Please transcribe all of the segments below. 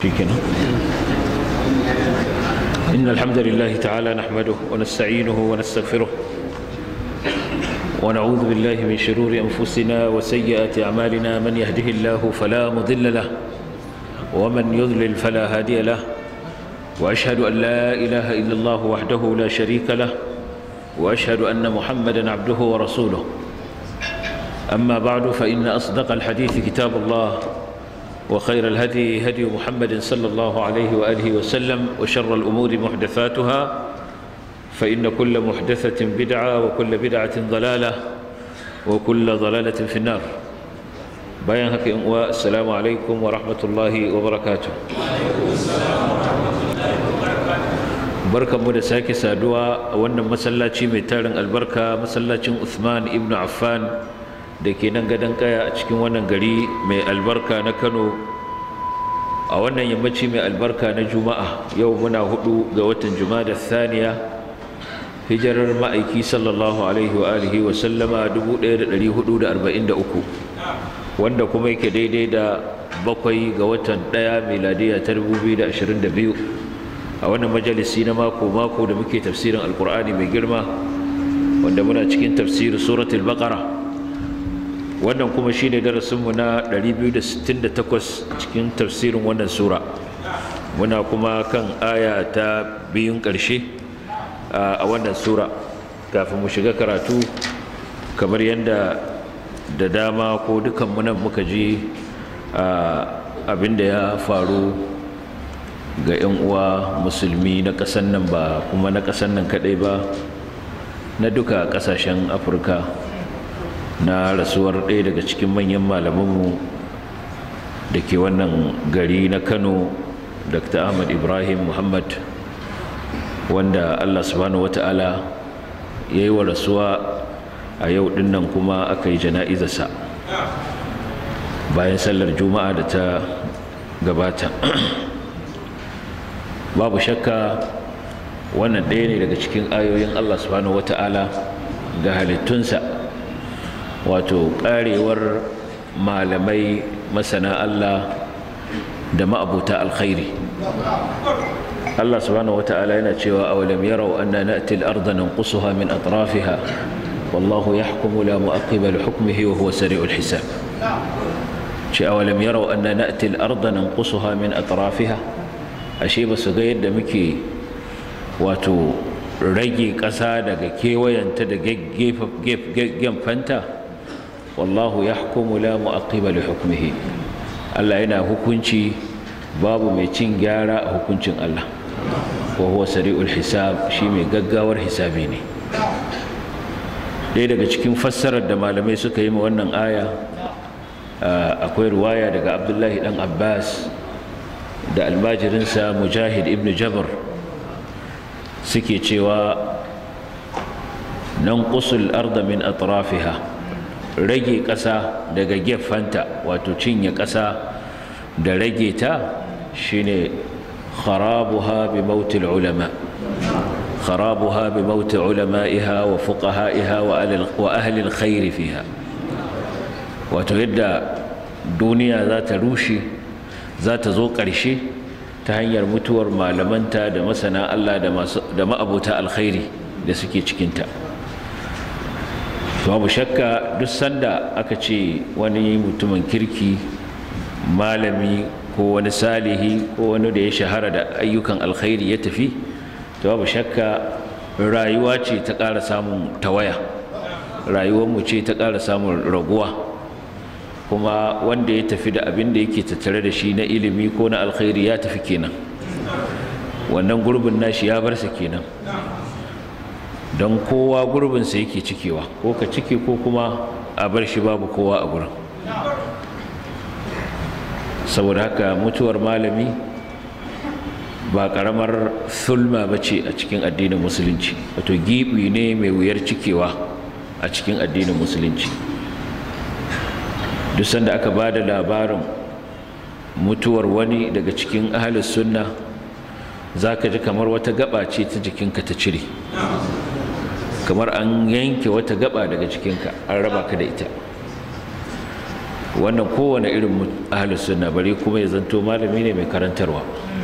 شكرا إن الحمد لله تعالى نحمده ونستعينه ونستغفره ونعوذ بالله من شرور أنفسنا وسيئات أعمالنا من يهده الله فلا مضل له ومن يضلل فلا هادي له وأشهد أن لا إله إلا الله وحده لا شريك له وأشهد أن محمدا عبده ورسوله أما بعد فإن أصدق الحديث كتاب الله وخير الهدي هدي محمد صلى الله عليه وآله وسلم وشر الأمور محدثاتها فإن كل محدثة بدعة وكل بدعة ضلالة وكل ضلالة في النار بيان هكي والسلام عليكم ورحمة الله وبركاته barkanmu da sake saduwa a wannan masallaci mai tarin albarka masallacin Uthman ibn Affan da ke nan gadon kaya a cikin wannan gari mai albarka na Kano a wannan yammaci mai albarka na Juma'a yau muna hudu ga watan Jumada Thaniya hijirar ma'aiki sallallahu alaihi wa alihi wa sallama 1443 wanda kuma yake daidai da bakwai ga watan ɗaya miladiya ta 2022 a wannan majalisi na mako-mako da muke tafsirin alkur'ani mai girma wanda muna cikin tafsirin suratul baqara wannan kuma shine darasinmu na 268 cikin tafsirin wannan sura muna kuma kan aya ta biyun ƙarshe a wannan sura kafin mu shiga karatu kamar yadda da dama ko dukanmu nan muka ji abin da ya faru ga 'yan uwa musulmi na ƙasan nan ba kuma na ƙasan nan kaɗai ba na duka ƙasashen afirka na rasuwar ɗaya daga cikin manyan malamanmu da ke wannan gari na kano dr ahmad ibrahim muhammad wanda allah subhanahu wata'ala ya yi wa rasuwa a yau dinnan kuma aka yi jana'izarsa bayan sallar juma'a da ta gabata babu shakka wannan ɗaya ne daga cikin ayoyin Allah subhanahu wata'ala ga halittunsa wato ƙarewar malamai masana Allah da ma'abuta alkhairi Allah subhanahu wata'ala yana cewa awalam yarau anna na'ti al-ardha nanqusuha min atrafiha wallahu yahkumu la mu'aqqiba li hukmihi wa huwa sari'ul hisab ce awalam yarau anna na'ti al-ardha nanqusuha min atrafiha ashe ba su ga yadda muke wato rage ƙasa daga kewayenta da gefenta wallahu ya hukumu la mu'aqqiba li hukmihi Allah yana hukunci babu mai cin gyara a hukuncin Allah wa huwa sari'ul hisab shi mai gaggawar hisabi ne ɗaya daga cikin fassarar da malamai suka yi ma wannan aya akwai ruwaya daga abdullahi dan abbas da almajirinsa mujahid ibn jabir suke cewa nan kusul arda min atrafiha rage ƙasa daga gefanta wato cinye ƙasa da rage ta shine kharabuha bi mautil ulama kharabuha bi mauti ulama'iha wa fuqaha'iha wa ahli alkhair fiha wato yadda duniya za ta rushe za ta zo ƙarshe ta hanyar mutuwar malamanta da masana Allah da ma'abuta alkhairi da suke cikinta babu shakka duk sanda aka ce wani mutumin kirki malami ko wani salihi ko wani da ya shahara da ayyukan alkhairi ya tafi to babu shakka rayuwa ce ta ƙara samun tawaya rayuwarmu ce ta ƙara samun raguwa kuma wanda ya tafi da abin da yake tattare da shi na ilimi ko na alkhairi ya tafi kenan wannan gurbin nashi ya bar sa kenan don kowa gurbinsa yake cikewa ko ka cike ko kuma a bar shi babu kowa a gurin saboda haka mutuwar malami ba karamar sulma ba ce a cikin addinin musulunci wato gibi ne mai wuyar cikewa a cikin addinin musulunci duk sanda aka ba da labarin mutuwar wani daga cikin ahalus sunna za ka ji kamar wata gaba ce ta jikinka ta cire kamar an yanke wata gaba daga jikinka an raba ka da ita wannan kowane irin ahalus sunna bari kuma ya zanto malami ne mai karantarwa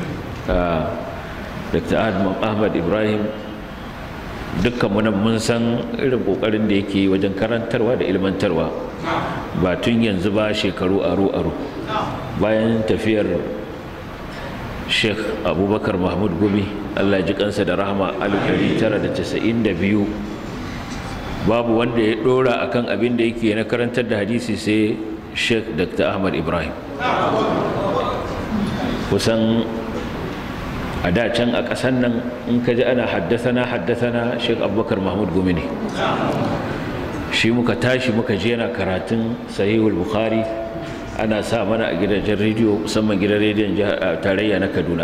dr ahmad ibrahim dukkan mu mun san irin kokarin da yake wajen karantarwa da ilmantarwa ba tun yanzu ba shekaru aro aro bayan tafiyar sheikh abubakar mahmud gumi allah ji kansa da rahama 1992 babu wanda ya dora akan abin da yake na karantar da hadisi sai sheikh dr ahmad ibrahim kusan a da can a ƙasan nan in ka ji ana haddasana haddasana sheikh abubakar mahmud gumi ne shi muka tashi muka je yana karatun sahihul bukhari ana sa mana a gidajen rediyo musamman gidan rediyon tarayya na kaduna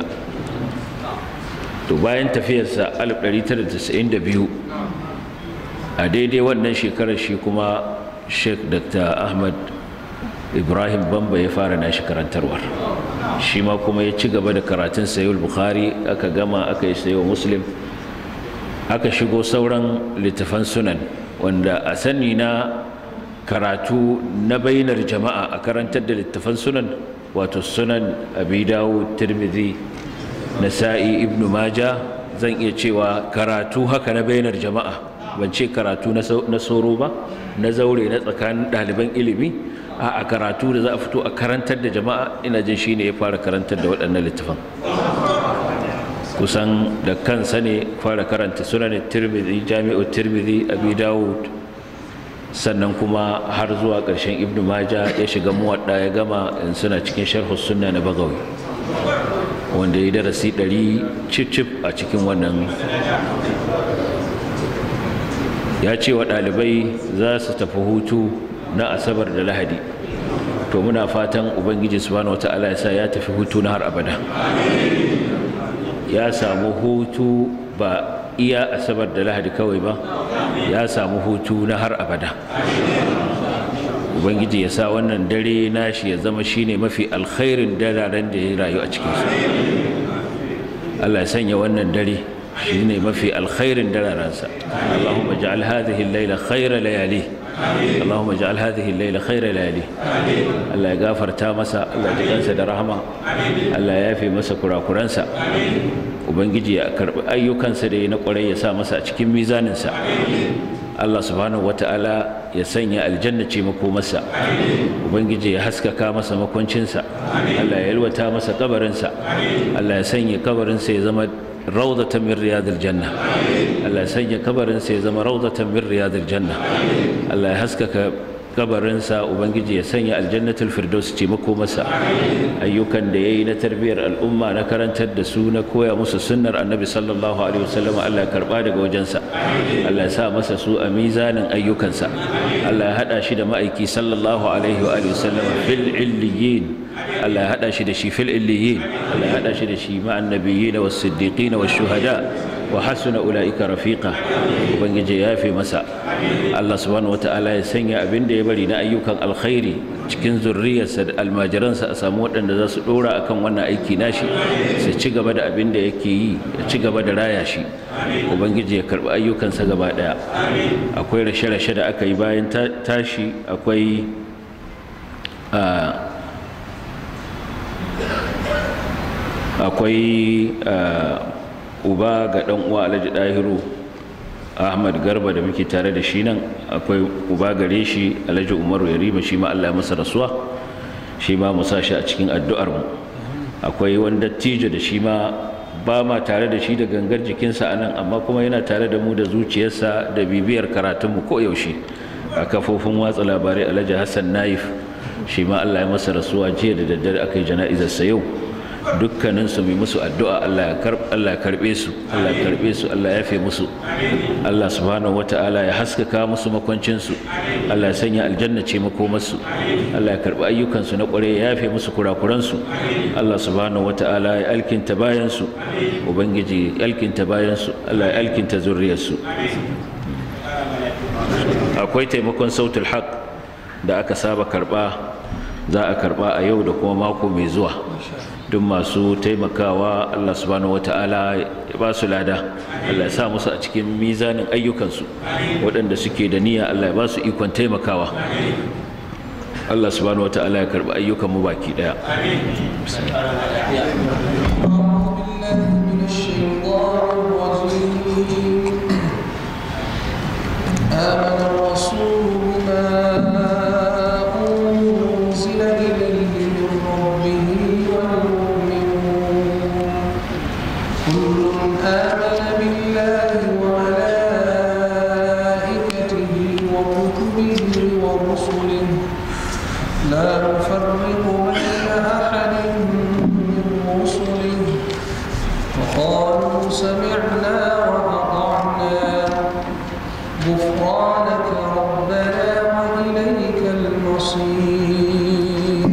to bayan tafiyarsa 1992 a daidai wannan shekarar shi kuma sheikh dr ahmad ibrahim bamba ya fara nashi karantarwar shi ma kuma ya ci gaba da karatun sayul bukhari aka gama aka yi sayo muslim aka shigo sauran littafan sunan wanda a sani na karatu na bainar jama'a a karantar da littafan sunan wato sunan abi dawud tirmidhi nasa'i ibnu maja zan iya cewa karatu haka na bainar jama'a ban ce karatu na soro ba na zaure na tsakanin ɗaliban ilimi a karatu da za a fito a karantar da jama'a ina jin shi ne ya fara karantar da waɗannan littafan kusan da kansa ne fara karanta sunan tirmidhi jami'u tirmidhi abi dawud sannan kuma har zuwa ƙarshen ibnu maja ya shiga muwadda ya gama in suna cikin sharhu sunna na bagawi wanda ya darasi ɗari cif a cikin wannan ya ce wa ɗalibai za su tafi hutu na asabar da lahadi to muna fatan ubangiji subhanahu wata'ala ya sa ya tafi hutu na har abada ya samu hutu ba iya asabar da lahadi kawai ba ya samu hutu na har abada ubangiji ya sa wannan dare nashi ya zama shine mafi alkhairin dararen da ya rayu a cikinsu allah ya sanya wannan dare shine mafi alkhairin dararensa allahumma ja'al hadhihi al-laila khayra layali اللهم اجعل هذه الليلة خير ليالي الله يغفر تامسا الله يجزاه da rahama Allah ya yafe masa kurakuransa ubangiji ya karbi ayyukansa da ya na kwarai ya sa masa a cikin mizaninsa Allah subhanahu wata'ala ya sanya aljanna ce makomarsa ubangiji ya haskaka masa makwancinsa Allah ya yalwata masa kabarinsa Allah ya sanya kabarinsa ya zama rawdatan min riyadil janna Allah ya sanya kabarinsa ya zama rawdatan min riyadil janna Allah ya haskaka kabarinsa ubangiji ya sanya aljannatul firdaus ce makomarsa ayyukan da yayi na tarbiyar al'umma na karantar da su na koya musu sunnar annabi sallallahu alaihi wasallam Allah ya karba daga wajensa Allah ya sa masa su a mizanin ayyukansa Allah ya hada shi da ma'aiki sallallahu alaihi wa sallam fil illiyin Allah ya hada shi da shi fil illiyin Allah ya hada shi da shi ma'an nabiyyin was siddiqin was shuhada wa hasuna ulaika rafiqa ubangiji ya fi masa Allah subhanahu wataala ya sanya abin da ya bari na ayyukan alkhairi cikin zurriyarsa da almajiransa a samu waɗanda za su ɗora akan wannan aiki nashi su ci gaba da abin da yake yi ya ci gaba da raya shi ubangiji ya karɓi ayyukansa gaba ɗaya akwai rashe-rashe da aka yi bayan tashi akwai akwai uba ga ɗan uwa alhaji ɗahiru ahmad garba da muke tare da shi nan akwai uba gare shi alhaji umaru yarima shi ma allah ya masa rasuwa shi ma mu sa shi a cikin addu'ar mu akwai wani dattijo da shi ma ba ma tare da shi da gangar jikinsa a nan amma kuma yana tare da mu da zuciyarsa da bibiyar karatunmu ko yaushe a kafofin watsa labarai alhaji hassan naif shi ma allah ya masa rasuwa jiya da daddare aka yi jana'izarsa yau dukkanin su mai musu addu'a Allah ya karb Allah ya karbe su Allah ya karbe su Allah ya yafe musu Allah subhanahu wata'ala ya haskaka musu makwancin su Allah ya sanya aljanna ce makomarsu Allah ya karbi ayyukan su na kware ya yafe musu kurakuran su Allah subhanahu wata'ala ya alkinta bayan su ubangiji ya alkinta bayan su Allah ya alkinta zuriyar su akwai taimakon sautul haq da aka saba karba za a karba a yau da kuma mako mai zuwa duk masu taimakawa Allah subhanahu wata'ala ya ba su lada Allah ya sa musu a cikin mizanin ayyukansu waɗanda suke da niyya Allah ya ba su ikon taimakawa Allah subhanahu wataala ya karbi ayyukan mu baki daya آمن الرسول بما أنزل إليه من ربه والمؤمنون كل آمن بالله وملائكته وكتبه ورسله لا نفرق بين أحد من رسله وقالوا سمعنا وأطعنا غفرانك ربنا وإليك المصير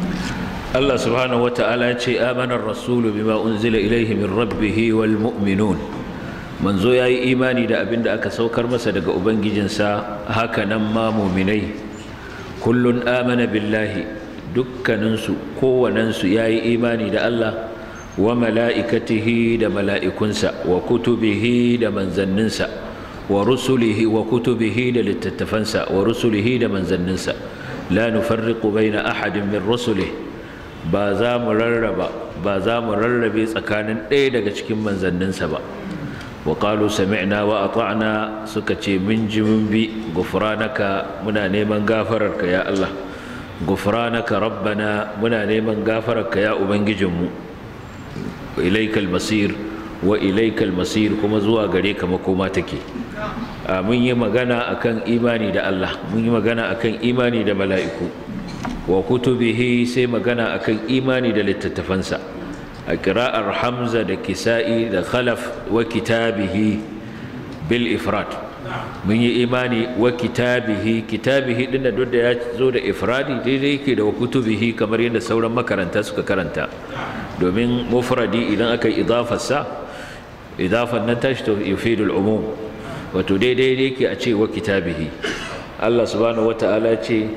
Allah subhanahu wata'ala ya ce amanar rasulu bima unzila ilaihi min rabbihi wal mu'minun manzo yayi imani da abin da aka saukar masa daga ubangijinsa haka nan ma mu'minai kullun amana billahi dukkaninsu kowanensu yayi imani da Allah wa mala'ikatihi da mala'ikunsa wa kutubihi da manzanninsa wa rusulihi wa kutubihi da littattafansa wa rusulihi da manzanninsa la nufarriqu baina ahadin min rusulihi ba za mu rarraba ba za mu rarrabe tsakanin ɗaya daga cikin manzanninsa ba wa qalu sami'na wa ata'na suka ce mun ji mun bi gufranaka muna neman gafararka ya Allah gufranaka rabbana muna neman gafararka ya ubangijinmu wa ilaikal masir wa ilaikal masir kuma zuwa gare ka makoma take a mun yi magana akan imani da Allah mun yi magana akan imani da mala'iku wa kutubihi sai magana akan imani da littattafansa a kira'ar hamza da kisa'i da khalaf wa kitabihi bil ifrad mun yi imani wa kitabihi kitabihi din da da ya zo da ifradi daidai yake da wa kutubihi kamar yadda sauran makaranta suka karanta domin mufradi idan aka yi idafarsa idafan nan tashi to yufidul umum wato daidai yake a ce wa kitabihi Allah subhanahu wata'ala ce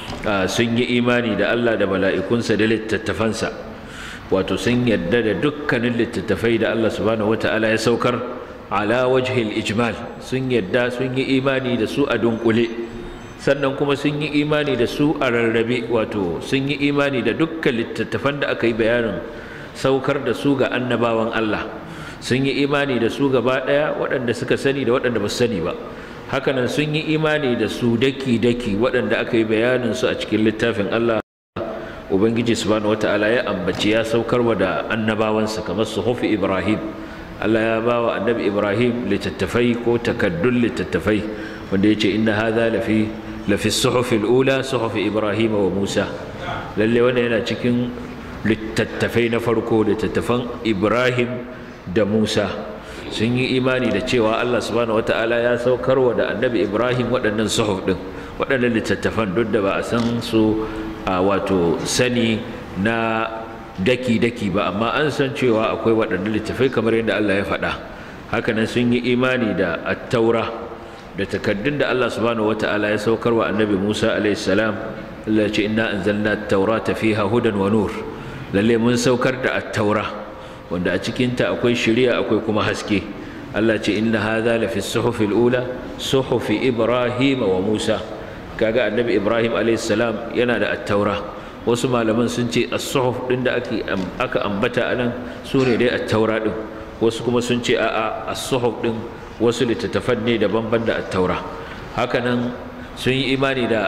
sun yi imani da Allah da mala'ikunsa da littattafansa wato sun yadda da dukkanin littattafai da Allah subhanahu wata'ala ya saukar ala wajhil ijmal sun yadda sun yi imani da su a dunkule sannan kuma sun yi imani da su a rarrabe wato sun yi imani da dukkan littattafan da aka yi bayanin saukar da su ga annabawan Allah sun yi imani da su gaba ɗaya waɗanda suka sani da waɗanda ba su sani ba hakanan sun yi imani da su daki-daki waɗanda aka yi bayanin su a cikin littafin Allah Ubangiji subhanahu wata'ala ya ambaci ya saukarwa da annabawansa kamar suhufi Ibrahim Allah ya ba wa annabi Ibrahim littattafai ko takaddun littattafai wanda ya ce inna hadha lafi lafi suhufi ula suhufi Ibrahim wa Musa lalle wannan yana cikin littattafai na farko littattafan Ibrahim da Musa sun yi imani da cewa Allah subhanahu wata'ala ya saukarwa da annabi Ibrahim waɗannan suhuf ɗin waɗannan littattafan duk da ba a san su a wato sani na daki-daki ba amma an san cewa akwai waɗannan littattafai kamar yadda Allah ya faɗa hakanan sun yi imani da attaura da takaddun da Allah subhanahu wata'ala ya saukarwa annabi Musa alaihi salam Allah ya ce inna anzalna at-taurata fiha hudan wa nur lalle mun saukar da attaura wanda a cikinta akwai shari'a akwai kuma haske Allah ce inna hadha la fi suhufi al-ula suhufi Ibrahim wa Musa kaga annabi Ibrahim alayhi salam yana da at-taura wasu malaman sun ce as-suhuf din da ake aka ambata anan sune dai at-taura din wasu kuma sun ce a'a as-suhuf din wasu littattafan ne daban-ban da at-taura hakanan sun yi imani da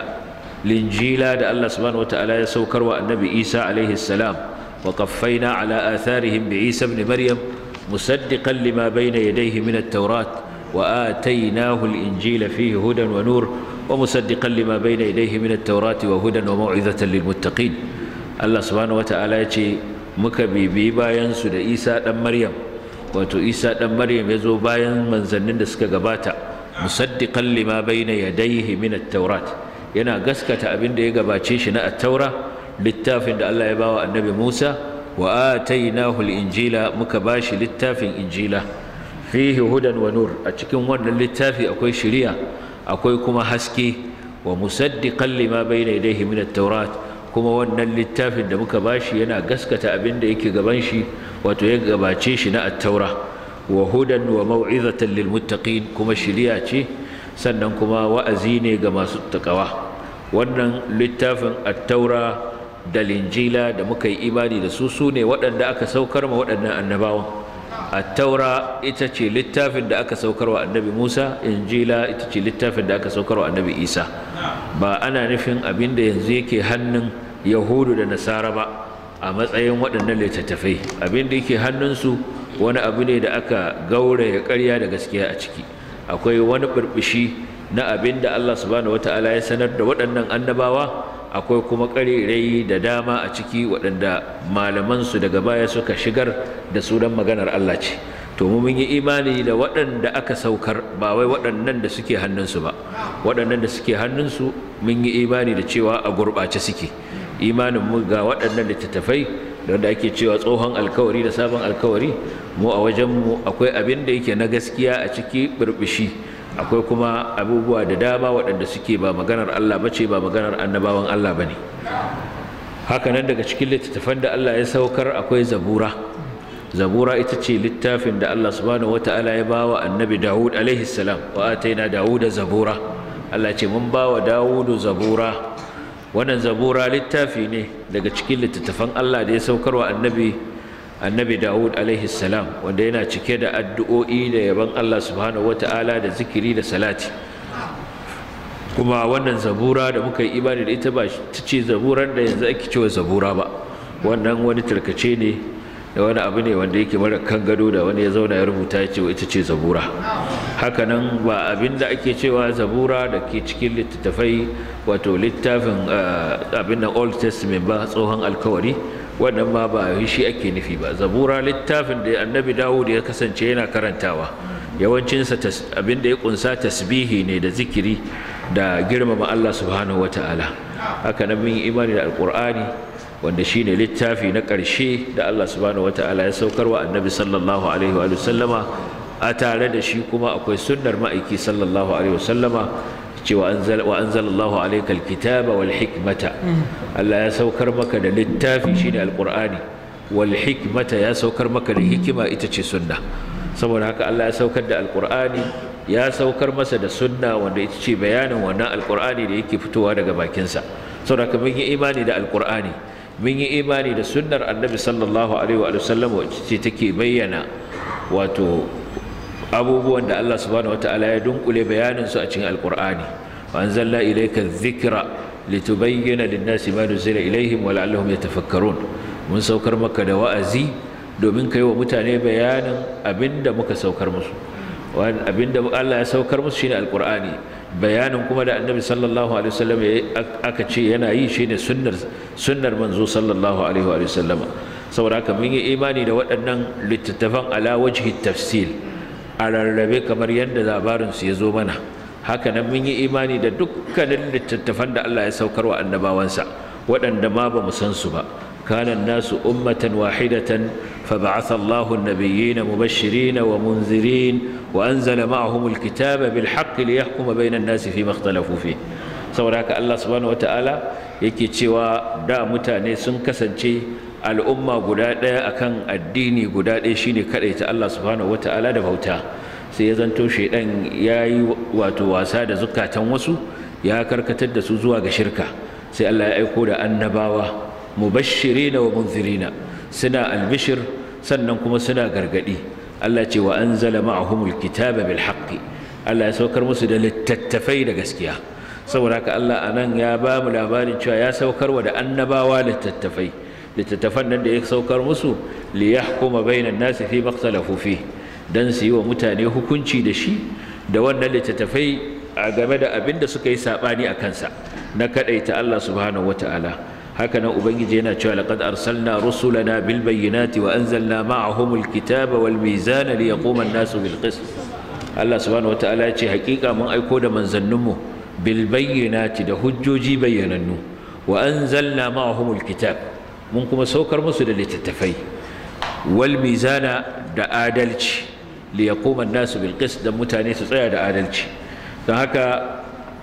linjila da Allah subhanahu wataala ya saukarwa annabi Isa alayhi salam وقفينا على آثارهم بعيسى ابن مريم مصدقا لما بين يديه من التوراة وآتيناه الإنجيل فيه هدى ونور ومصدقا لما بين يديه من التوراة وهدى وموعظة للمتقين الله سبحانه وتعالى يتي مكبي بيبا ينسد إيسى دم مريم wato isa ɗan maryam ya zo bayan manzannin da suka gabata musaddiqan lima bayna yadayhi min at-taurat yana gaskata abin da ya gabace shi na at-taura littafin da Allah ya bawa annabi Musa wa atainahu al-injila muka bashi littafin injila fihi hudan wa nur a cikin wannan littafi akwai shari'a akwai kuma haske wa musaddiqan lima bayna yadayhi min at-taurat kuma wannan littafin da muka bashi yana gaskata abin da yake gaban shi wato ya gabace shi na at-taura wa hudan wa mau'izatan lil muttaqin kuma shari'a ce sannan kuma wa'azi ne ga masu takawa wannan littafin attaura da linjila da muka yi imani da su su ne waɗanda aka saukar ma waɗannan annabawan attaura ita ce littafin da aka saukar wa annabi musa injila ita ce littafin da aka saukar wa annabi isa ba ana nufin abin da yanzu yake hannun yahudu da nasara ba a matsayin waɗannan littattafai abin da yake hannunsu wani abu ne da aka gauraya ƙarya da gaskiya a ciki akwai wani burbushi na abin da Allah subhanahu wata'ala ya sanar da waɗannan annabawa akwai kuma ƙarirai da dama a ciki waɗanda malamansu daga baya suka shigar da sunan maganar Allah ce to mu mun yi imani da waɗanda aka saukar ba wai waɗannan da suke hannunsu ba waɗannan da suke hannunsu mun yi imani da cewa a gurɓace suke imanin mu ga waɗannan littattafai da ake cewa tsohon alkawari da sabon alkawari mu a wajenmu akwai abin da yake na gaskiya a ciki burbushi akwai kuma abubuwa da dama waɗanda suke ba maganar Allah ba ce ba maganar annabawan Allah ba ne hakanan daga cikin littattafan da Allah ya saukar akwai zabura zabura ita ce littafin da Allah subhanahu wata'ala ya ba wa annabi Dawud alaihi salam wa ataina Dawuda zabura Allah ce mun ba wa Dawudu zabura wannan zabura littafi ne daga cikin littattafan Allah da ya saukar wa annabi annabi Dawud alaihi salam wanda yana cike da addu'o'i da yaban Allah subhanahu wata'ala da zikiri da salati kuma wannan zabura da muka yi imani da ita ba ta ce zaburar da yanzu ake cewa zabura ba wannan wani tarkace ne da wani abu ne wanda yake mara kan gado da wani ya zauna ya rubuta ya ce ita ce zabura hakanan ba abin da ake cewa zabura da ke cikin littattafai wato littafin abin nan old testament ba tsohon alkawari wannan ma ba shi ake nufi ba zabura littafin da annabi dawud ya kasance yana karantawa yawancinsa abin da ya kunsa tasbihi ne da zikiri da girmama Allah subhanahu ta'ala. haka nan mun imani da alqur'ani wanda shine littafi na ƙarshe da Allah subhanahu ta'ala ya saukar wa annabi sallallahu alaihi wa sallama a tare da shi kuma akwai sunnar ma'aiki sallallahu alaihi wa sallama cewa wa anzalallahu alayka alkitaba wal hikmata Allah ya saukar maka da littafi shine alqur'ani wal hikmata ya saukar maka da hikima ita ce sunna saboda haka Allah ya saukar da alqur'ani ya saukar masa da sunna wanda ita ce bayanin wannan alqur'ani da yake fitowa daga bakinsa saboda haka mun yi imani da alqur'ani mun yi imani da sunnar annabi sallallahu alaihi wa sallam wacce ce take bayyana wato abubuwan da Allah subhanahu wataala ya dunkule bayanin su a cikin alqur'ani wa anzalna ilayka dhikra litubayyana lin-nasi ma nuzila ilayhim wa la'allahum yatafakkarun mun saukar maka da wa'azi domin kai wa mutane bayanin abinda muka saukar musu abinda Allah ya saukar musu shine alqur'ani bayanin kuma da annabi sallallahu alaihi wasallam aka ce yana yi shine sunnar sunnar manzo sallallahu alaihi wa sallam saboda haka mun yi imani da waɗannan littattafan ala wajhi tafsil a rarrabe kamar yadda labarinsu ya zo mana haka nan mun yi imani da dukkanin littattafan da Allah ya saukar wa annabawansa waɗanda ma ba mu san su ba kana nasu ummatan wahidatan فبعث الله النبيين مبشرين ومنذرين وأنزل معهم الكتاب بالحق ليحكم بين الناس فيما اختلفوا فيه saboda haka Allah subhanahu wataala yake cewa da mutane sun kasance al'umma guda ɗaya akan addini guda ɗaya shine ta Allah subhanahu wataala da bauta sai ya zanto shaidan ya yi wato wasa da zukatan wasu ya karkatar da su zuwa ga shirka sai Allah ya aiko da annabawa mubashirina wa munzirina suna albishir sannan kuma suna gargadi Allah ce wa anzala ma'ahumul kitaba bil haqqi Allah ya saukar musu da littattafai da gaskiya saboda haka Allah anan ya ba mu labarin cewa ya saukar wa da annabawa littattafai littattafan nan da ya saukar musu li yahkuma bainan nasi fi makhtalafu fi dan su yi wa mutane hukunci da shi da wannan littattafai a game da abin da suka yi sabani a kansa na kadaita Allah subhanahu wataala haka nan ubangiji yana cewa laqad arsalna rusulana bil bayyinati wa anzalna ma'ahumul kitaba wal mizana liyaquma an-nasu bil qist Allah subhanahu wataala ya ce hakika mun aiko da manzanninmu bil bayyinati da hujjoji bayyanannu wa anzalna ma'ahumul kitab mun kuma saukar musu da littattafai wal mizana da adalci liyaquma an-nasu bil qist da mutane su tsaya da adalci don haka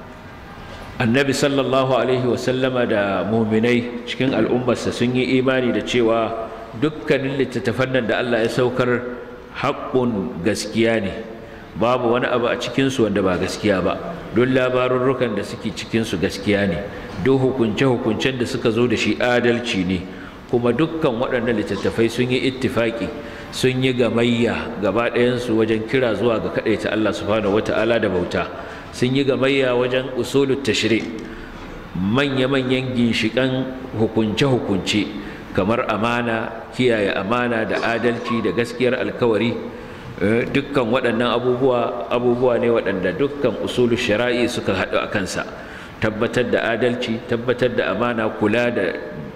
annabi sallallahu alaihi wasallama da muminai cikin al'ummarsa sun yi imani da cewa dukkanin littattafan nan da Allah ya saukar haƙƙun gaskiya ne babu wani abu a cikinsu wanda ba gaskiya ba duk labarurrukan da suke cikinsu gaskiya ne duk hukunce-hukuncen da suka zo da shi adalci ne kuma dukkan waɗannan littattafai sun yi ittifaki sun yi gamayya gaba ɗayansu wajen kira zuwa ga kaɗaita Allah subhanahu wata'ala da bauta sun yi gamayya wajen usulut tashri manya-manyan ginshiƙan hukunce-hukunce kamar amana kiyaye amana da adalci da gaskiyar alkawari dukkan waɗannan abubuwa abubuwa ne waɗanda dukkan usulul shari'i suka haɗu a kansa tabbatar da adalci tabbatar da amana kula da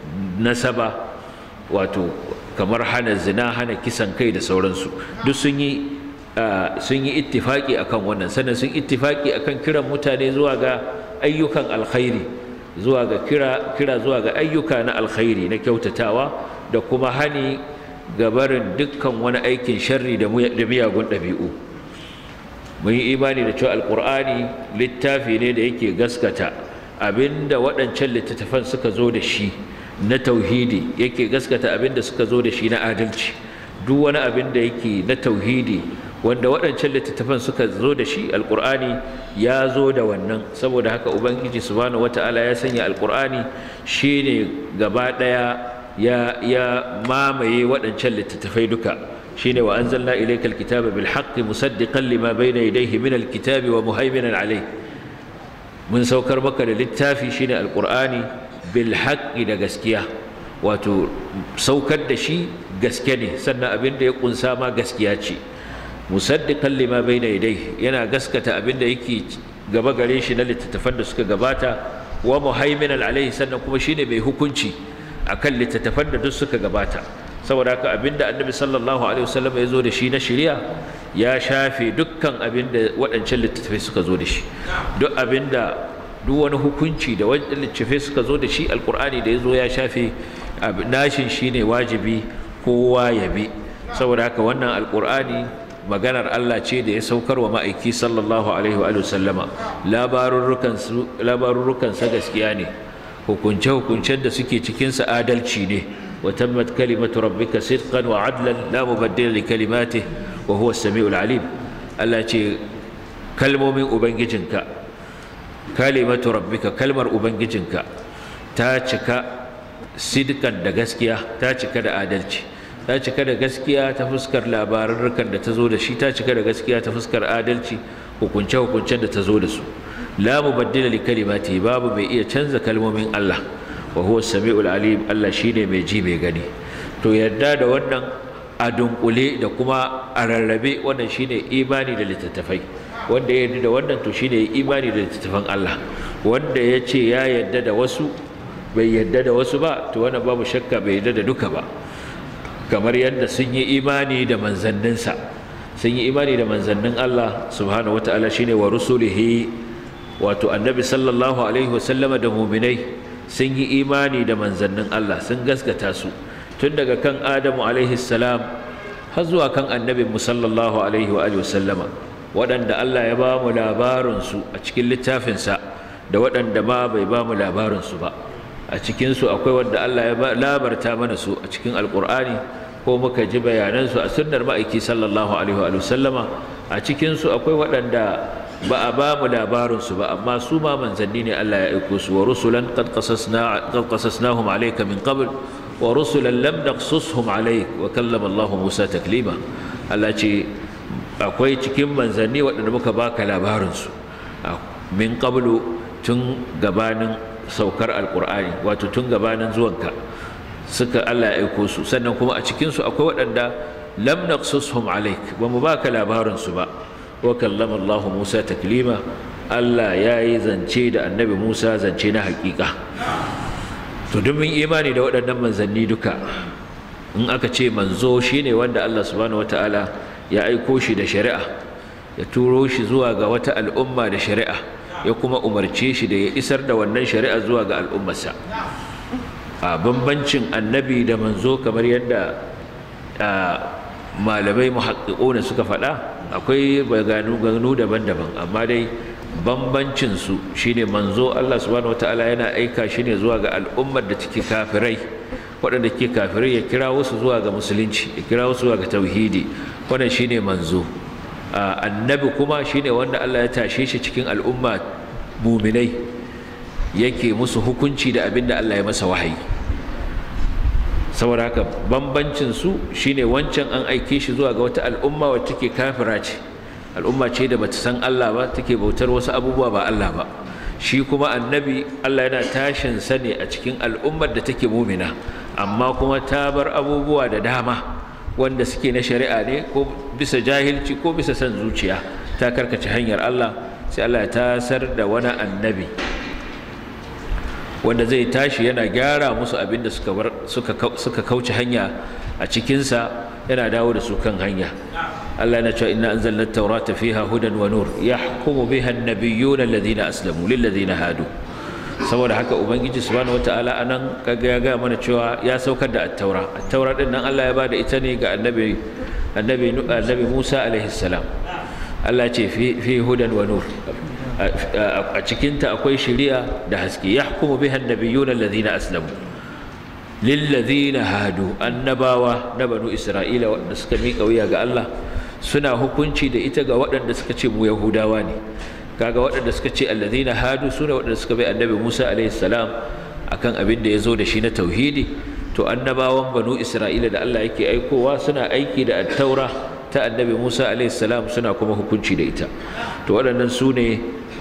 nasaba wato kamar hana zina hana kisan kai da sauransu duk sun yi sun yi ittifaki akan wannan sannan sun ittifaki akan kiran mutane zuwa ga ayyukan alkhairi zuwa ga kira kira zuwa ga ayyuka na alkhairi na kyautatawa da kuma hani ga barin dukkan wani aikin sharri da miyagun ɗabi'u mun yi imani da cewa alkur'ani littafi ne da yake gaskata abinda waɗancan littattafan suka zo da shi na tauhidi yake gaskata abinda suka zo da shi na adalci duk wani abin da yake na tauhidi wanda waɗancan littattafan suka zo da shi alkur'ani ya zo da wannan saboda haka ubangiji subhanahu wata'ala ya sanya alkur'ani shine gaba ɗaya ya ya mamaye waɗancan littattafai duka shine wa anzalna ilayka alkitaba bil haqqi musaddiqan lima bayna yadayhi min alkitabi wa muhaiminan alayh mun saukar maka da littafi shine alqur'ani bil haqqi da gaskiya wato saukar da shi gaske ne sannan abin da ya kunsa ma gaskiya ce musaddiqan lima bayna yadayhi yana gaskata abin da yake gaba gare shi na littattafan da suka gabata wa muhaiminan alayhi sannan kuma shine mai hukunci akan littattafan da duk suka gabata saboda haka abinda annabi sallallahu alaihi wasallam ya zo da shi na shari'a ya shafe dukkan abinda waɗancan littattafai suka zo da shi duk abinda duk wani hukunci da waɗancan littattafai suka zo da shi alkur'ani da ya zo ya shafe nashin shine wajibi kowa ya bi saboda haka wannan alkur'ani maganar Allah ce da ya saukar wa ma'aiki sallallahu alaihi wa sallama labarurrukansa gaskiya ne hukunce-hukuncen da suke cikinsa adalci ne wa tammat kalimatu rabbika sidqan wa adlan la mubaddila li kalimatihi wa huwa as-sami'ul alim Allah ce kalmomin ubangijinka kalimatu rabbika kalmar ubangijinka ta cika sidqan da gaskiya ta cika da adalci ta cika da gaskiya ta fuskar labarurrukan da ta zo da shi ta cika da gaskiya ta fuskar adalci hukunce-hukuncen da ta zo da su la mubaddila li kalimati babu mai iya canza kalmomin Allah wa huwa samiul alim Allah shine mai ji mai gani to yadda da wannan a dunkule da kuma a rarrabe wannan shine imani da littattafai wanda ya yarda da wannan to shine imani da littattafan Allah wanda ya ce ya yarda da wasu bai yarda da wasu ba to wannan babu shakka bai yarda da duka ba kamar yadda sun yi imani da manzanninsa sun yi imani da manzannin Allah subhanahu wataala shine wa rusulihi wato annabi sallallahu alaihi wasallama da muminai sun yi imani da manzannin Allah sun gaskata su tun daga kan Adamu alaihi salam har zuwa kan annabin mu sallallahu alaihi wa alihi wasallama waɗanda Allah ya ba mu labarin su a cikin littafinsa da waɗanda ma bai ba mu labarin su ba a cikin su akwai wanda Allah ya labarta mana su a cikin alqur'ani ko muka ji bayanan su a sunnar ma'aiki sallallahu alaihi wa sallama a cikin su akwai waɗanda ba a ba mu labarinsu ba amma su ma manzanni ne Allah ya aiko su wa rusulan qad qasasna qad qasasnahum alayka min qabl wa rusulan lam naqsushum alayk wa kallama Allah Musa taklima Allah ce akwai cikin manzanni waɗanda muka baka labarinsu min qablu tun gabanin saukar alqur'ani wato tun gabanin zuwanka suka Allah ya aiko su sannan kuma a cikin su akwai waɗanda lam naqsushum alayk ba mu baka labarinsu ba wa kallama Allah Musa taklima Allah ya yi zance da annabi Musa zance na hakika to duk mun imani da waɗannan manzanni duka in aka ce manzo shine wanda Allah subhanahu wataala ya aiko shi da shari'a ya turo shi zuwa ga wata al'umma da shari'a ya kuma umarce shi da ya isar da wannan shari'a zuwa ga al'ummarsa a bambancin annabi da manzo kamar yadda malamai muhaqqiquna suka faɗa akwai baganu ganu daban-daban amma dai bambancin su shine manzo Allah subhanahu wataala yana aika shi ne zuwa ga al'ummar da take kafirai waɗanda ke kafirai ya kira wasu zuwa ga musulunci ya kira wasu zuwa ga tauhidi wannan shine manzo annabi kuma shine wanda Allah ya tashe shi cikin al'umma muminai yake musu hukunci da abin da Allah ya masa wahayi saboda haka bambancin su shine wancan an aike shi zuwa ga wata al'umma wacce take kafira ce al'umma ce da bata san Allah ba take bautar wasu abubuwa ba Allah ba shi kuma annabi Allah yana tashin sa ne a cikin al'ummar da take mumina amma kuma ta bar abubuwa da dama wanda suke na shari'a ne ko bisa jahilci ko bisa san zuciya ta karkace hanyar Allah sai Allah ya tasar da wani annabi wanda zai tashi yana gyara musu abin da suka bar suka suka kauce hanya a cikinsa yana dawo da su kan hanya Allah yana cewa inna anzalna at-taurata fiha hudan wa nur yahkumu biha an-nabiyyuna alladhina aslamu lil ladina hadu saboda haka ubangiji subhanahu wataala anan kaga ya ga mana cewa ya saukar da at-taura at-taura din nan Allah ya bada ita ne ga annabi annabi annabi Musa alaihi salam Allah ce fi fi hudan wa nur a cikinta akwai shari'a da haske yahkumu biha an-nabiyyuna alladhina aslamu lillazina hadu annabawa na banu isra'ila wanda suka miƙa wuya ga Allah suna hukunci da ita ga waɗanda suka ce mu yahudawa ne kaga waɗanda suka ce allazina hadu sune waɗanda suka bai annabi Musa alaihi salam akan abin da ya zo da shi na tauhidi to annabawan banu isra'ila da Allah yake aikowa suna aiki da at-taura ta annabi Musa alaihi salam suna kuma hukunci da ita to waɗannan su ne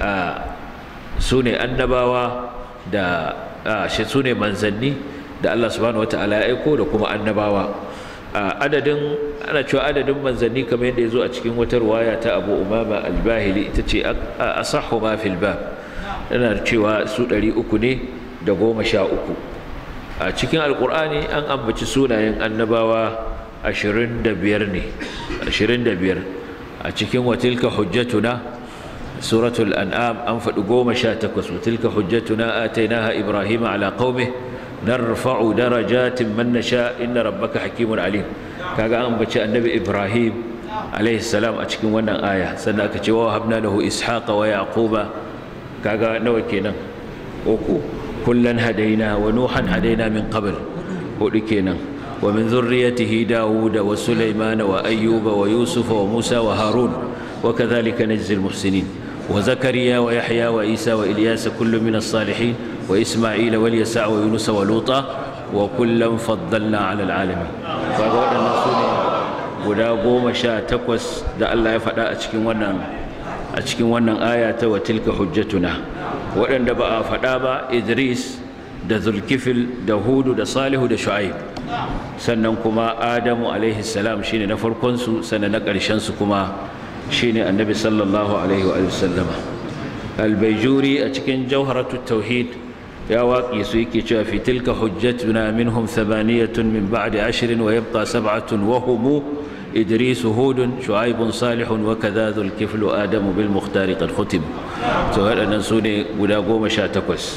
su ne annabawa da shi su ne manzanni da Allah subhanahu wata'ala ya aiko da kuma annabawa adadin ana cewa adadin manzanni kamar yadda ya zo a cikin wata ruwaya ta Abu Umama al-Bahili ita ce asahhu ma fil bab yana cewa su ɗari uku ne da goma sha uku a cikin alkur'ani an ambaci sunayen annabawa ashirin da biyar ne ashirin da biyar a cikin watilka hujjatuna suratul an'am an faɗi goma sha takwas watilka hujjatuna atainaha ibrahima ala qaumih narfa'u darajatin man nasha inna rabbaka hakimun alim kaga an bace annabi ibrahim alaihi salam a cikin wannan aya sannan aka ce wa habna lahu ishaqa wa yaquba kaga nawa kenan uku kullan hadaina wa nuhan hadaina min qabl hudu kenan wa min dhurriyyatihi dauda wa sulaymana wa ayyuba wa yusufa wa musa wa harun wa kadhalika najzi al-muhsinin وزكريا ويحيى وعيسى وإلياس كل من الصالحين وإسماعيل واليسع ويونس ولوطا وكلا فضلنا على العالمين فقال النسول guda goma sha takwas da Allah ya faɗa a cikin wannan a cikin wannan aya ta wa tilka hujjatuna waɗanda ba a faɗa ba Idris da Zulkifil da Hudu da Salihu da Shu'aib sannan kuma Adamu alaihi salam shine na farkon su sannan na ƙarshen su kuma shine annabi sallallahu alaihi wa sallama albayjuri a cikin jawharatu tauhid ya waƙi su yake cewa fi tilka hujjatuna minhum thamaniyatun min ba'di ashrin wa yabqa sab'atun wa hum idris hud shu'aib salih wa kadha dhul kifl adam bil mukhtar qad khutim to waɗannan su ne guda goma sha takwas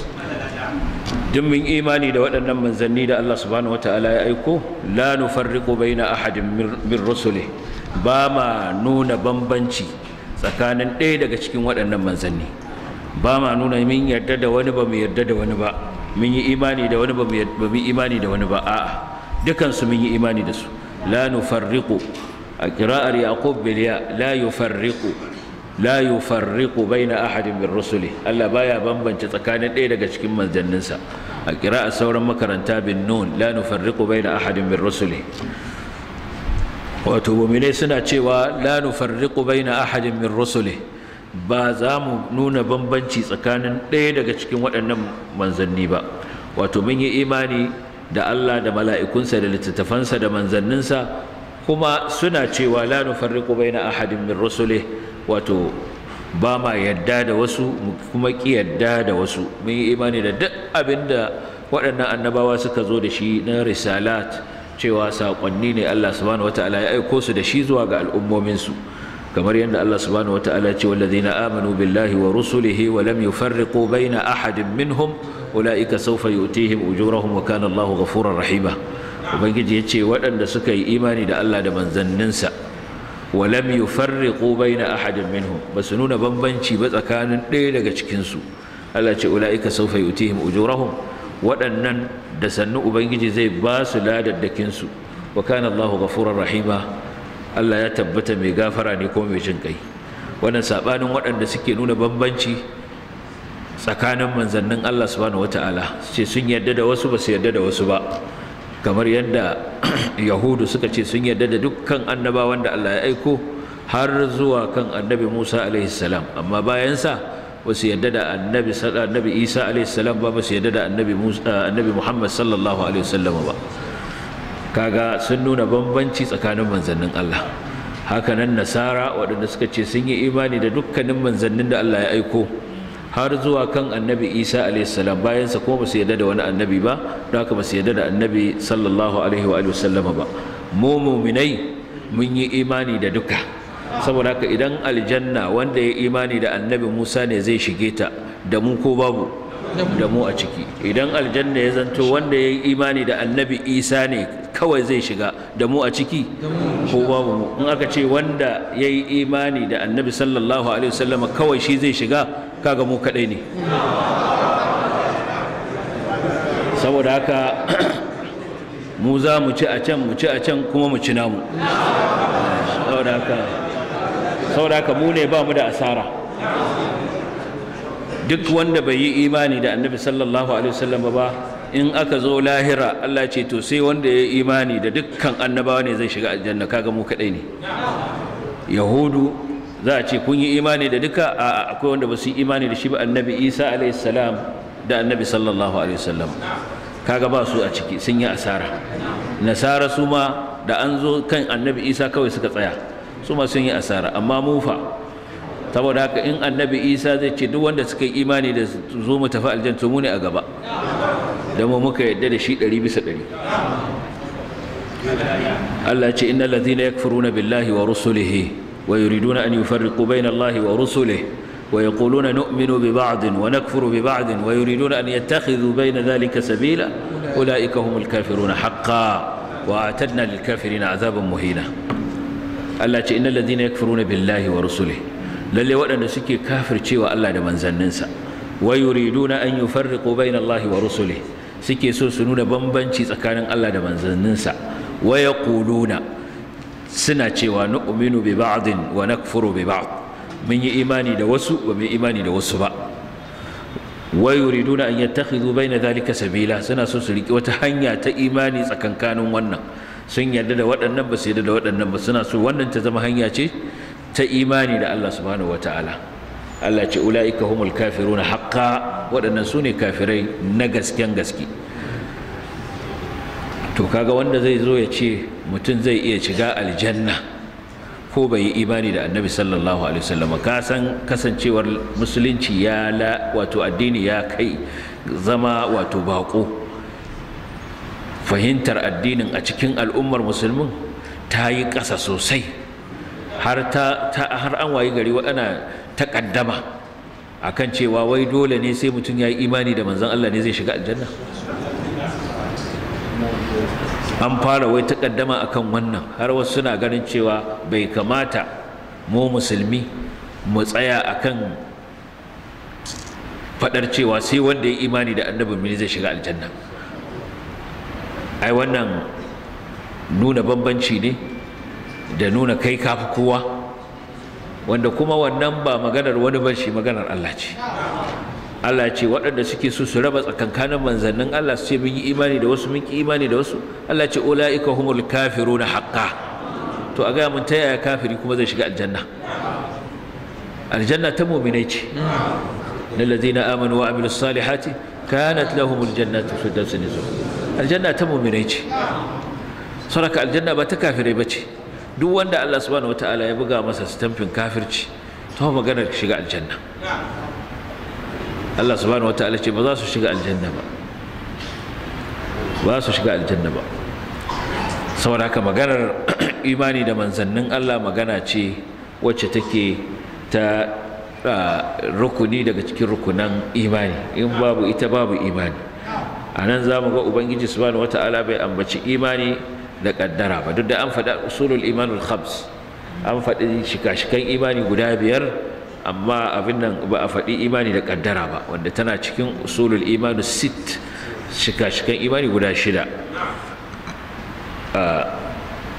duk mun imani da waɗannan manzanni da Allah subhanahu wataala ya aiko la nufarriqu baina ahadin min rusulihi ba ma nuna bambanci tsakanin ɗaya daga cikin waɗannan manzanni ba ma nuna min yarda da wani ba mu yarda da wani ba mun yi imani da wani ba mu yi imani da wani ba a'a dukansu mun yi imani da su la nufarriqu a qira'ar yaqub bil ya la yufarriqu la yufarriqu baina ahadin min rusuli Allah baya bambance tsakanin ɗaya daga cikin manzanninsa a qira'ar sauran makaranta bin nun la nufarriqu baina ahadin min rusuli wato muminai suna cewa la nufarriqu baina ahadin min rusuli ba za mu nuna bambanci tsakanin ɗaya daga cikin waɗannan manzanni ba wato mun yi imani da Allah da mala'ikunsa da littattafansa da manzanninsa kuma suna cewa la nufarriqu baina ahadin min rusuli wato ba ma yadda da wasu kuma ki yadda da wasu mun yi imani da duk abinda waɗannan annabawa suka zo da shi na risalat cewa saƙonni ne Allah subhanahu wata'ala ya aiko su da shi zuwa ga al'ummominsu kamar yadda Allah subhanahu wata'ala ce wallazina amanu billahi wa rusulihi wa lam yufarriqu baina ahadin minhum ulaika sawfa yu'tihim ujurahum wa kana Allahu ghafurur rahima ubangiji ya ce waɗanda suka yi imani da Allah da manzanninsa wa lam yufarriqu baina ahadin minhum basu nuna bambanci ba tsakanin ɗaya daga cikin su Allah ce ulaika sawfa yu'tihim ujurahum waɗannan da sannu ubangiji zai ba su ladaddakinsu wa kana Allahu ghafurur rahima Allah ya tabbata mai gafara ne ko mai jin kai wannan sabanin waɗanda suke nuna bambanci tsakanin manzannin Allah subhanahu wata'ala ce sun yarda da wasu ba su yarda da wasu ba kamar yadda yahudu suka ce sun yarda da dukkan annabawan da Allah ya aiko har zuwa kan annabi Musa alaihi salam amma bayansa ba su yarda da annabi annabi Isa alaihi salam ba ba su yarda da annabi Musa annabi Muhammad sallallahu alaihi wasallam ba kaga sun nuna bambanci tsakanin manzannin Allah hakanan nasara waɗanda suka ce sun yi imani da dukkanin manzannin da Allah ya aiko har zuwa kan annabi isa alaihissalam bayansa kuma ba su yarda da wani annabi ba don haka ba su yarda da annabi sallallahu alaihi wa sallama ba mu muminai mun yi imani da duka saboda haka idan aljanna wanda ya imani da annabi musa ne zai shige ta da mu ko babu da mu a ciki idan aljanna ya zanto wanda ya yi imani da annabi isa ne kawai zai shiga da mu a ciki ko babu mu in aka ce wanda ya yi imani da annabi sallallahu alaihi wasallama kawai shi zai shiga kaga mu kadai ne saboda haka mu za mu ci a can mu ci a can kuma mu ci namu saboda haka saboda haka mu ne ba mu da asara duk wanda bai yi imani da annabi sallallahu alaihi wasallam ba in aka zo lahira Allah ce to sai wanda ya yi imani da dukkan annabawa ne zai shiga aljanna kaga mu kadai ne yahudu za a ce kun yi imani da duka a akwai wanda ba su yi imani da shi ba annabi isa alaihi salam da annabi sallallahu alaihi wasallam kaga ba su a ciki sun yi asara nasara su ma da an zo kan annabi isa kawai suka tsaya su ma sun yi asara amma mu fa saboda haka in annabi isa zai ce duk wanda suka yi imani da zo mu tafi aljanna mu ne a gaba da mu muka yadda da shi ɗari bisa ɗari Allah ce innal ladhina yakfuruna billahi wa rusulihi ويريدون أن يفرقوا بين الله ورسله ويقولون نؤمن ببعض ونكفر ببعض ويريدون أن يتخذوا بين ذلك سبيلا أولئك هم الكافرون حقا وأعتدنا للكافرين عذابا مهينا التي إن الذين يكفرون بالله ورسله للي وأن سكي كافر شيء الله لمن زننسا ويريدون أن يفرقوا بين الله ورسله سكي سوسنون بمبنشي سكان الله لمن زننسا ويقولون suna cewa nu'minu bi ba'din wa nakfuru bi ba'd mun yi imani da wasu ba mu imani da wasu ba wa yuriduna an yattakhidhu bayna dhalika sabila suna so su riki wata hanya ta imani tsakankanin wannan sun yarda da waɗannan ba su yarda da waɗannan ba suna so wannan ta zama hanya ce ta imani da Allah subhanahu wataala Allah ce ulaika humul kafiruna haqqan waɗannan su ne kafirai na gasken gaske to kaga wanda zai zo ya ce mutum zai iya shiga aljanna ko bai yi imani da annabi sallallahu alaihi wasallam ka san kasancewar musulunci ya la wato addini ya kai zama wato bako fahimtar addinin a cikin al'ummar musulmin ta yi ƙasa sosai har ta, har an wayi gari waɗana taƙaddama akan cewa wai dole ne sai mutum ya yi imani da manzon Allah ne zai shiga aljanna an fara wai takaddama akan wannan har wasu suna ganin cewa bai kamata mu musulmi mu tsaya akan fadar cewa sai wanda ya imani da annabin mini zai shiga aljanna ai wannan nuna bambanci ne da nuna kai kafi kowa wanda kuma wannan ba maganar wani ba shi maganar Allah ce Allah ce waɗanda suke so su raba tsakankanin manzannin Allah su ce mun yi imani da wasu mun ki imani da wasu Allah ce ulaika humul kafiruna haqqa to a ga mun ta yaya kafiri kuma zai shiga aljanna aljanna ta mu'minai ce lillazina amanu wa amilus salihati kanat lahumul jannatu firdausun nuzul aljanna ta mu'minai ce saraka aljanna ba ta kafirai bace duk wanda Allah subhanahu wataala ya buga masa stamfin kafirci to maganar shiga aljanna Allah subhanahu wataala ce ba za su shiga aljanna ba ba su shiga aljanna ba saboda haka maganar imani da manzannin Allah magana ce wacce take ta rukuni daga cikin rukunan imani in babu ita babu imani a nan za mu ga ubangiji subhanahu wataala bai ambaci imani da kaddara ba duk da an faɗa usulul imanul khams an faɗi shika-shikan imani guda biyar amma abin nan ba a faɗi imani da ƙaddara ba wanda tana cikin usulul imanu sit shika-shikan imani guda shida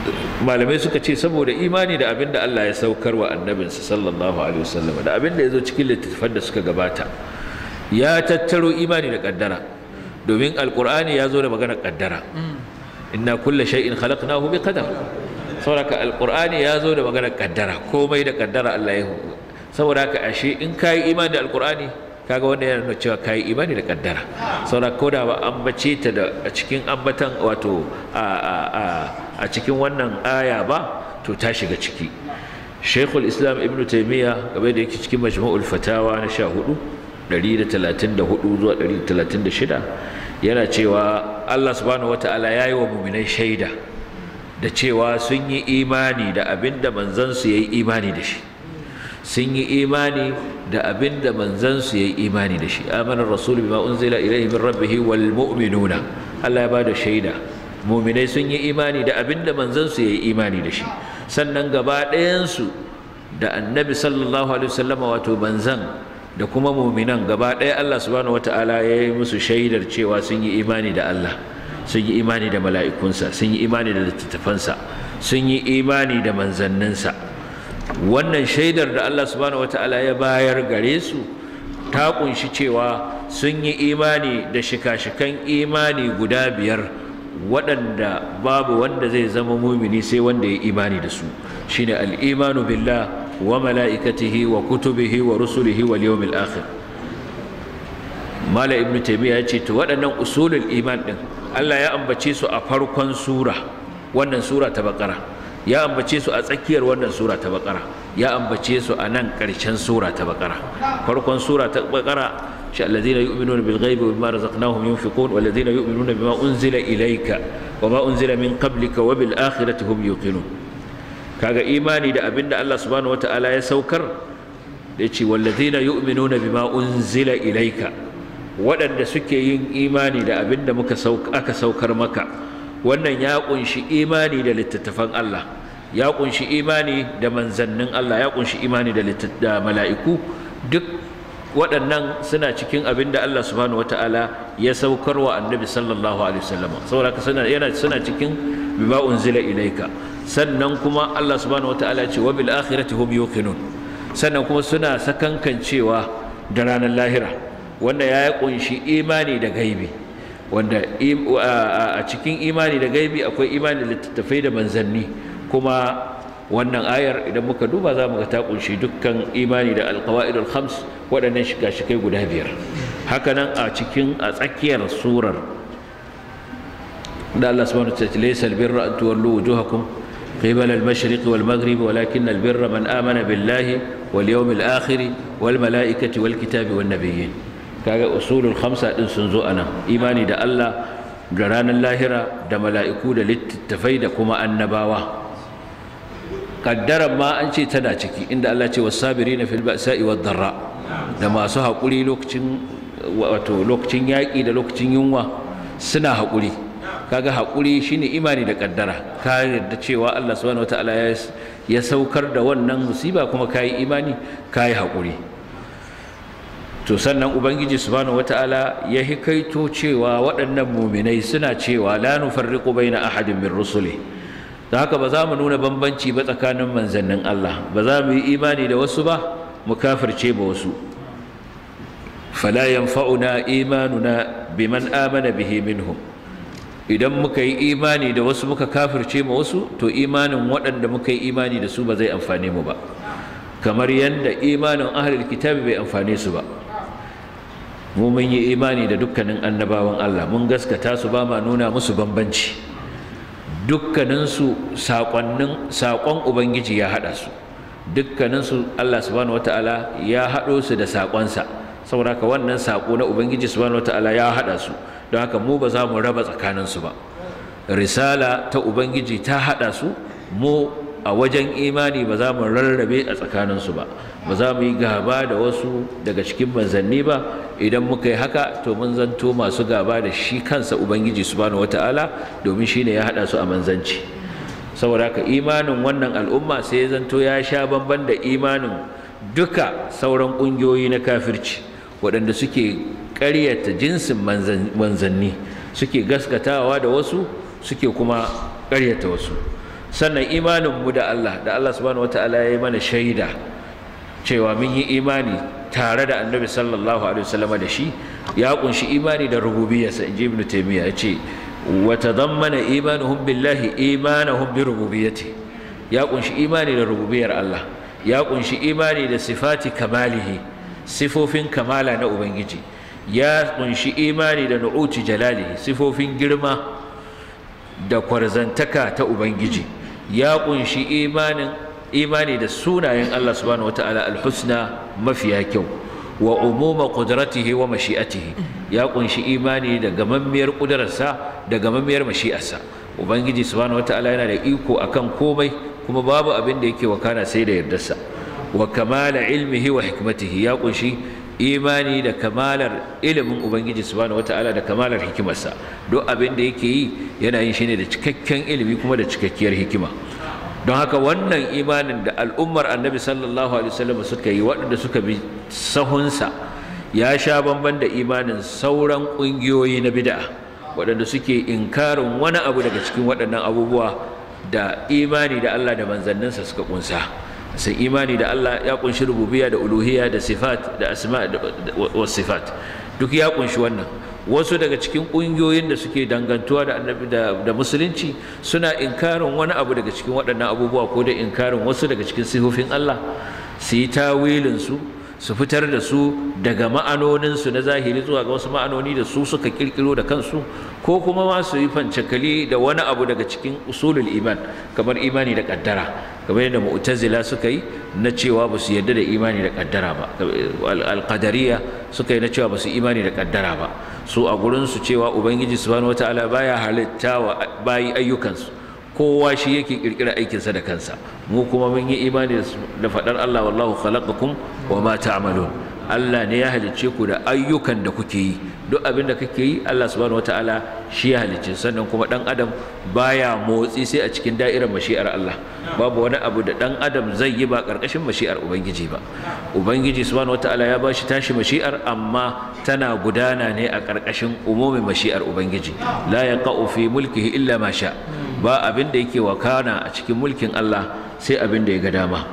malamai suka ce saboda imani da abin da Allah ya saukar wa annabinsa sallallahu alaihi wasallam da abin da ya zo cikin littattafan da suka gabata ya tattaro imani da kaddara domin alkur'ani ya zo da maganar kaddara inna kulla shay'in khalaqnahu bi qadar saboda alkur'ani ya zo da maganar kaddara komai da kaddara Allah ya saboda haka ashe in kai imani da alkur'ani kaga wanda yana nuna cewa kai imani da kaddara saboda ko da ba ambace ta da a cikin ambatan wato a a a a cikin wannan aya ba to ta shiga ciki Sheikhul Islam Ibn Taymiyyah game da yake cikin Majmu'ul Fatawa na 14 134 zuwa 136 yana cewa Allah subhanahu wataala yayi wa mu'minai shaida da cewa sun yi imani da abinda manzansu yayi imani da shi sun yi imani da abin da manzansu ya yi imani da shi amanar rasul bima unzila ilaihi min rabbihi wal mu'minuna Allah ya ba da shaida mu'minai sun yi imani da abin da manzansu ya yi imani da shi sannan gaba ɗayansu da annabi sallallahu alaihi wasallama wato manzan da kuma mu'minan gaba ɗaya Allah subhanahu wataala ya yi musu shaidar cewa sun yi imani da Allah sun yi imani da mala'ikunsa sun yi imani da littattafansa sun yi imani da manzanninsa wannan shaidar da Allah subhanahu wataala ya bayar gare su ta kunshi cewa sun yi imani da shika-shikan imani guda biyar waɗanda babu wanda zai zama mumini sai wanda ya imani da su shine al-imanu billah wa mala'ikatihi wa kutubihi wa rusulihi wal yawmil akhir mala ibnu taymiya ya ce to waɗannan usulul iman din Allah ya ambace su a farkon sura wannan sura ta baqara ya ambace su a tsakiyar wannan sura ta bakara ya ambace su a nan ƙarshen sura ta bakara farkon sura ta bakara shi alladhina yu'minuna bil ghaibi wa bima razaqnahum yunfiqun wal ladhina yu'minuna bima unzila ilayka wa ma unzila min qablika wa bil akhirati hum yuqinun kaga imani da abinda Allah subhanahu wataala ya saukar da yace wal ladhina yu'minuna bima unzila ilayka waɗanda suke yin imani da abinda muka aka saukar maka wannan ya kunshi imani da littattafan Allah ya kunshi imani da manzannin Allah ya kunshi imani da da mala'iku duk waɗannan suna cikin abin da Allah subhanahu wata'ala ya saukar wa annabi sallallahu alaihi wasallam saboda suna yana suna cikin bima unzila ilaika sannan kuma Allah subhanahu wata'ala ce wa bil akhirati hum yuqinun sannan kuma suna sakankancewa da ranar lahira wanda ya kunshi imani da gaibi wanda a cikin imani da gaibi akwai imani da littattafai da manzanni kuma wannan ayar idan muka duba za mu ga ta kunshi dukkan imani da alqawaidul khams waɗannan shiga-shikai guda biyar hakanan a cikin a tsakiyar surar da Allah subhanahu wa ta'ala laysa albirra an tuwallu wujuhakum قبل المشرق والمغرب ولكن البر من آمن بالله واليوم الآخر والملائكة والكتاب والنبيين kaga usulul khamsa din sun zo anan imani da Allah da ranar lahira da mala'iku da littattafai da kuma annabawa kaddaran ma an ce tana ciki inda Allah ce wasabirina fil ba'sa'i wad darra da masu haƙuri lokacin wato lokacin yaƙi da lokacin yunwa suna haƙuri kaga haƙuri shine imani da kaddara ka yarda cewa Allah subhanahu wataala ya saukar da wannan musiba kuma kai imani kai haƙuri to sannan ubangiji subhanahu wataala ya hikaito cewa waɗannan muminai suna cewa la nufarriqu baina ahadin min rusuli da haka ba za mu nuna bambanci ba tsakanin manzannin Allah ba za mu yi imani da wasu ba mu kafirce ba wasu fala yanfa'una imanuna biman amana bihi minhum idan muka yi imani da wasu muka kafirce ma wasu to imanin waɗanda muka yi imani da su ba zai amfane mu ba kamar yadda imanin ahlul kitabi bai amfane su ba mu mun yi imani da dukkanin annabawan Allah mun gaskata su ba ma nuna musu bambanci dukkaninsu saƙonnin saƙon ubangiji ya haɗa su dukkaninsu Allah subhanahu wataala ya haɗo su da saƙonsa saboda haka wannan saƙo na ubangiji subhanahu wataala ya haɗa su don haka mu ba za mu raba tsakaninsu ba risala ta ubangiji ta haɗa su mu a wajen imani ba za mu rarrabe a tsakaninsu ba ba za mu yi gaba da wasu daga cikin manzanni ba idan muka yi haka to mun zanto masu gaba da shi kansa ubangiji subhanahu wataala domin shi ne ya haɗa su a manzanci saboda haka imanin wannan al'umma sai ya zanto ya sha bamban da imanin duka sauran ƙungiyoyi na kafirci waɗanda suke ƙaryata jinsin manzanni suke gaskatawa da wasu suke kuma ƙaryata wasu sannan imanin mu da Allah da Allah subhanahu wataala ya yi mana shaida cewa mun yi imani tare da annabi sallallahu alaihi wasallam da shi ya kunshi imani da rububiyarsa inji ibnu taymiya yace wa tadammana imanuhum billahi imanuhum bi rububiyyati ya kunshi imani da rububiyar Allah ya kunshi imani da sifati kamalihi sifofin kamala na ubangiji ya kunshi imani da nu'uti jalalihi sifofin girma da kwarzantaka ta ubangiji ya kunshi imanin imani da sunayen Allah subhanahu wataala alhusna mafiya kyau wa umuma qudratihi wa mashi'atihi ya kunshi imani da gamammiyar kudararsa da gamammiyar mashi'arsa ubangiji subhanahu wataala yana da iko akan komai kuma babu abin da yake wakana sai da yardarsa wa kamala ilmihi wa hikmatihi ya kunshi imani da kamalar ilimin ubangiji subhanahu wataala da kamalar hikimarsa duk abin da yake yi yana yin shi ne da cikakken ilimi kuma da cikakkiyar hikima don haka wannan imanin da al'ummar annabi sallallahu alaihi wasallam suka yi waɗanda suka bi sahunsa ya sha bamban da imanin sauran ƙungiyoyi na bid'a waɗanda suke inkarin wani abu daga cikin waɗannan abubuwa da imani da Allah da manzanninsa suka kunsa sai imani da Allah ya kunshi rububiyya da uluhiyya da sifat da asma wa sifat duk ya kunshi wannan wasu daga cikin ƙungiyoyin da suke dangantuwa da annabi da musulunci suna inkarin wani abu daga cikin waɗannan abubuwa ko da inkarin wasu daga cikin sifofin Allah su yi tawilin su su fitar da su daga ma'anoninsu na zahiri zuwa ga wasu ma'anoni da su suka kirkiro da kansu ko kuma ma su yi fancakali da wani abu daga cikin usulul iman kamar imani da kaddara kamar yadda mu'tazila suka yi na cewa ba su yarda da imani da kaddara ba alqadariya suka yi na cewa ba su imani da kaddara ba su a gurin su cewa ubangiji subhanahu wataala baya halitta wa bayi ayyukansu kowa shi yake kirkira aikinsa da kansa mu kuma mun yi imani da faɗar Allah wallahu khalaqakum wa ma ta'malun Allah ne ya halicce ku da ayyukan da kuke yi duk abin da kake yi Allah subhanahu wataala shi ya halicce sannan kuma dan adam baya motsi sai a cikin da'irar mashi'ar Allah babu wani abu da dan adam zai yi ba karkashin mashi'ar ubangiji ba ubangiji subhanahu wataala ya bashi tashi mashi'ar amma tana gudana ne a karkashin umumin mashi'ar ubangiji la yaqa'u fi mulkihi illa ma sha ba abin da yake wakana a cikin mulkin Allah sai abin da ya ga dama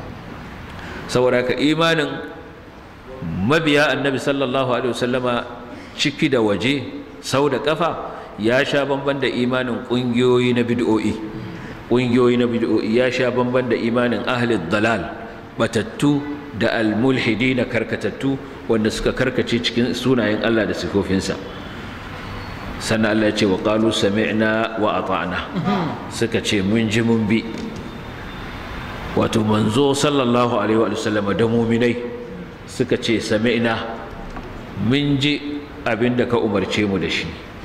saboda ka imanin mabiya annabi sallallahu alaihi wasallama ciki da waje sau da kafa ya sha bamban da imanin ƙungiyoyi na bid'o'i ƙungiyoyi na bid'o'i ya sha bamban da imanin ahli dalal batattu da almulhidi na karkatattu wanda suka karkace cikin sunayen Allah da sifofinsa sannan Allah ya ce wa qalu sami'na wa ata'na suka ce mun ji mun bi wato manzo sallallahu alaihi wa sallama da muminai suka ce sami'na mun ji abinda ka umarce mu da shi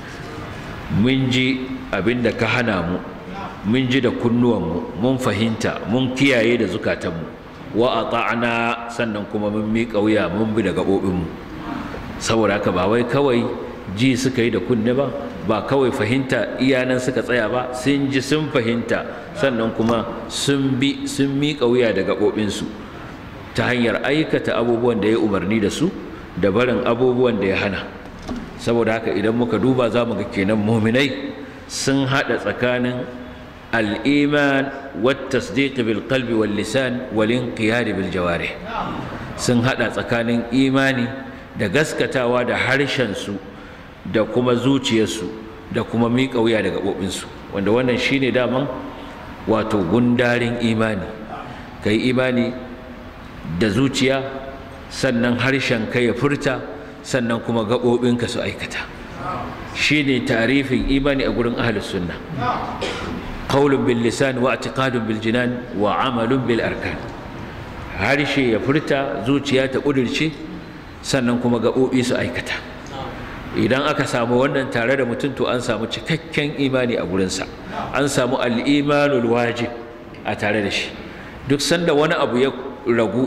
mun ji abinda ka hana mu mun ji da kunnuwanmu mun fahimta mun kiyaye da zukatanmu wa ata'na sannan kuma mun miƙa wuya mun bi da gaɓoɓinmu saboda haka ba wai kawai ji suka yi da kunne ba ba kawai fahimta iyanan suka tsaya ba sun ji sun fahimta sannan kuma sun bi sun miƙa wuya da gaɓoɓinsu ta hanyar aikata abubuwan da ya umarni da su da barin abubuwan da ya hana saboda haka idan muka duba za mu ga kenan muminai sun haɗa tsakanin al'iman والتصديق بالقلب واللسان والانقياد بالجوارح sun haɗa tsakanin imani da gaskatawa da harshensu da kuma zuciyarsu da kuma miƙa wuya da gaɓoɓinsu wanda wannan shine daman wato gundarin imani ka yi imani da zuciya sannan harshen ka ya furta sannan kuma gaɓoɓinka su aikata shine tarifin imani a gurin ahlus sunna qaulun bil lisan wa i'tiqadun bil jinan wa amalun bil arkan harshe ya furta zuciya ta ƙudurce sannan kuma gaɓoɓi su aikata idan aka samu wannan tare da mutum to an samu cikakken imani a gurinsa an samu al'imanul wajib a tare da shi duk sanda wani abu ya ragu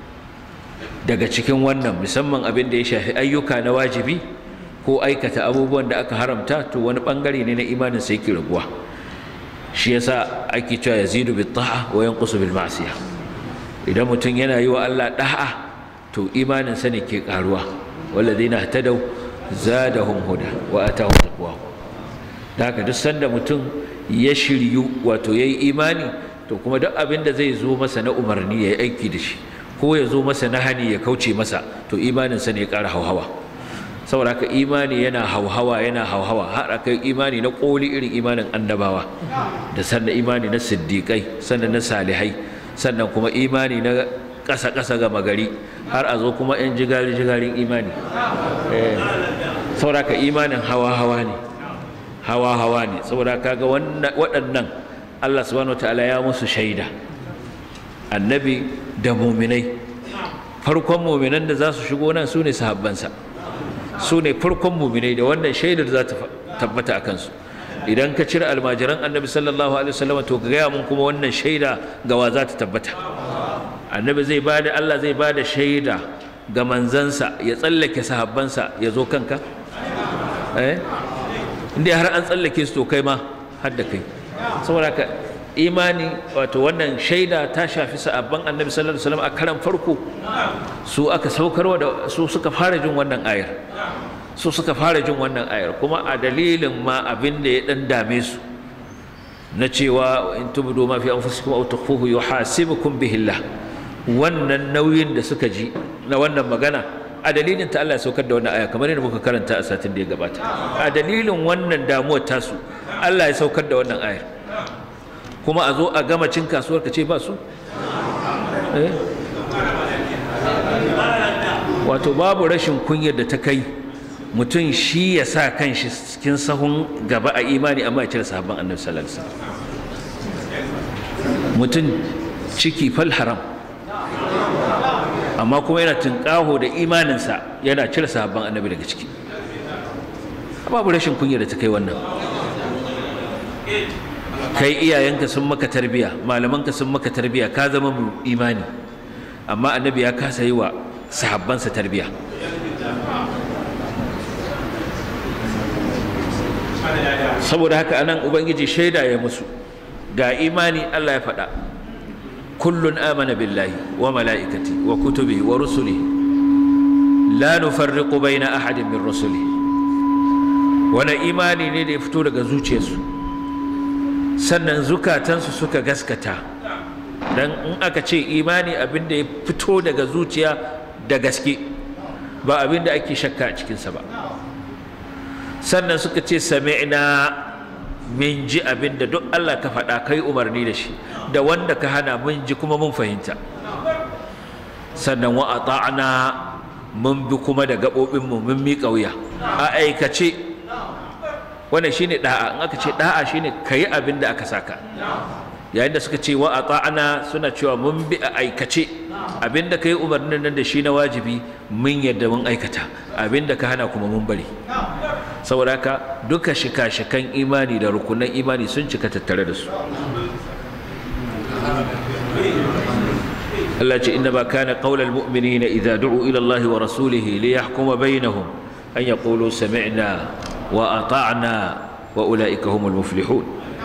daga cikin wannan musamman abin da ya shafi ayyuka na wajibi ko aikata abubuwan da aka haramta to wani bangare ne na imanin sai yake raguwa shi yasa ake cewa yazidu bit ta'a wa yanqusu bil ma'siyah idan mutum yana yi wa Allah da'a to imanin sa ne ke karuwa walladhina ihtadaw zadahum huda wa atahum taqwa da haka duk sanda mutum ya shiryu wato ya yi imani to kuma duk abin da zai zo masa na umarni ya yi aiki da shi ko ya zo masa na hani ya kauce masa to imaninsa ne ya ƙara hauhawa saboda haka imani yana hauhawa yana hauhawa har aka imani na ƙoli irin imanin annabawa da sannan imani na siddiƙai sannan na salihai sannan kuma imani na ƙasa-ƙasa ga magari har a zo kuma 'yan jigari-jigarin imani saboda haka imanin hawa-hawa ne hawa-hawa ne saboda kaga waɗannan Allah subhanahu wataala ya musu shaida annabi da muminai farkon muminan da za su shigo nan su ne sahabbansa su ne farkon muminai da wannan shaidar za ta tabbata a kansu idan ka cire almajiran annabi sallallahu alaihi wasallam to ka gaya mun kuma wannan shaida ga wa za ta tabbata annabi zai bada Allah zai bada shaida ga manzansa ya tsallake sahabbansa ya zo kanka eh inda har an tsallake su to kai ma har da kai saboda ka imani wato wannan shaida ta shafi sahabban annabi sallallahu alaihi wasallam a karan farko su aka saukarwa da su suka fara jin wannan ayar su suka fara jin wannan ayar kuma a dalilin ma abin da ya dan dame su na cewa in tubdu ma fi anfusikum aw tukhfuhu yuhasibukum bihi Allah wannan nauyin da suka ji na wannan magana a dalilin ta Allah ya saukar da wannan aya kamar yadda muka karanta a satin da ya gabata a dalilin wannan damuwar tasu Allah ya saukar da wannan ayar kuma a zo a gama cin kasuwar ka ce ba su wato babu rashin kunyar da ta kai mutum shi ya sa kan shi cikin sahun gaba a imani amma ya cire sahabban annabi sallallahu alaihi wasallam mutum ciki fal haram amma kuma yana tunƙaho da imaninsa yana cire sahabban annabi daga ciki babu rashin kunya da ta kai wannan kai iyayenka sun maka tarbiya malamanka sun maka tarbiya ka zama mu imani amma annabi ya kasa yi wa sahabbansa tarbiya saboda haka anan ubangiji shaida ya musu ga imani Allah ya faɗa kullun amana billahi wa mala'ikati wa kutubihi wa rusulihi la nufarriqu baina ahadin min rusulihi wani imani ne da ya fito daga zuciyarsu sannan zukatansu suka gaskata dan in aka ce imani abin da ya fito daga zuciya da gaske ba abin da ake shakka a cikinsa ba sannan suka ce sami'na min ji abin da duk Allah ka faɗa kai umarni da shi da wanda ka hana mun ji kuma mun fahimta sannan wa ata'na mun bi kuma da gaɓoɓinmu mun miƙa wuya a aikace wannan shine da'a in aka ce da'a shine kayi abin da aka saka yayin da suka ce wa ata'na suna cewa mun bi a aikace abin da kai umarnin nan da shi na wajibi mun yadda mun aikata abin da ka hana kuma mun bari saboda haka duka shika-shikan imani da rukunan imani sun cika tattare da su Allah ce inna ba kana qaulal mu'minina idza du'u ila Allah wa rasulihi li yahkuma bainahum an yaqulu sami'na wa ata'na wa ulaika humul muflihun